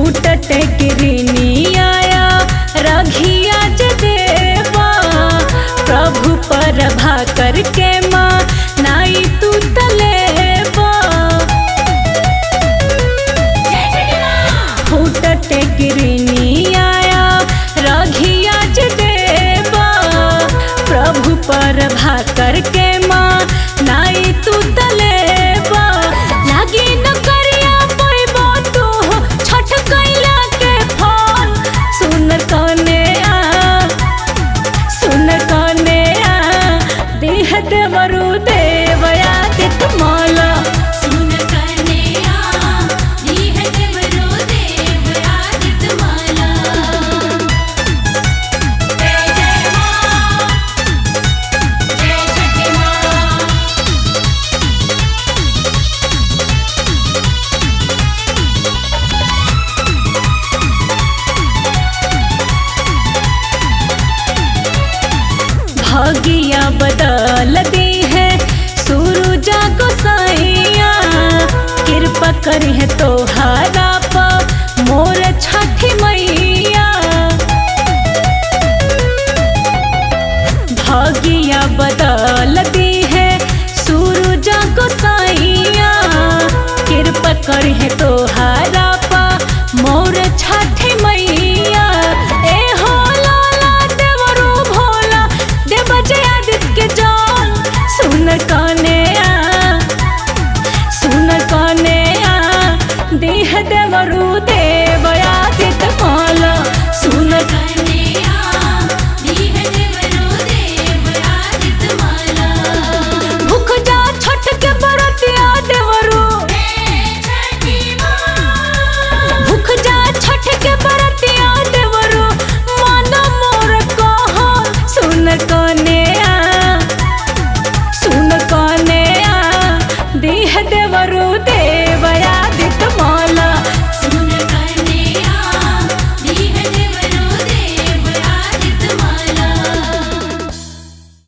फूटत गिरनी आया रघिया ज देवा प्रभु पर भा करके माँ नाई तू तलेवा फूटत गिरनी आया रघिया ज देवा प्रभु पर भा करके माँ नाई तू तलेवा लागी न करिया पैबो तू छठ कैला के फल सुन कने आ सुन कने आ देह देवरु देवया तित माला सुन कन्या दीह देवरो देव आदित माला जय जय माँ जय छठी माँ भागिया बदल दी है सूरजा गोसाइया कृपा करी है तोहारा पा मोर छठी मैया भागिया बदल दी है सूरजा गोसाइया कृपा करी है तोहारा पा मोर छठी मैया ए हो लाला देवरू भोला देव जयादित के जान सुन कने आ सुन कने आ देह देवरू दे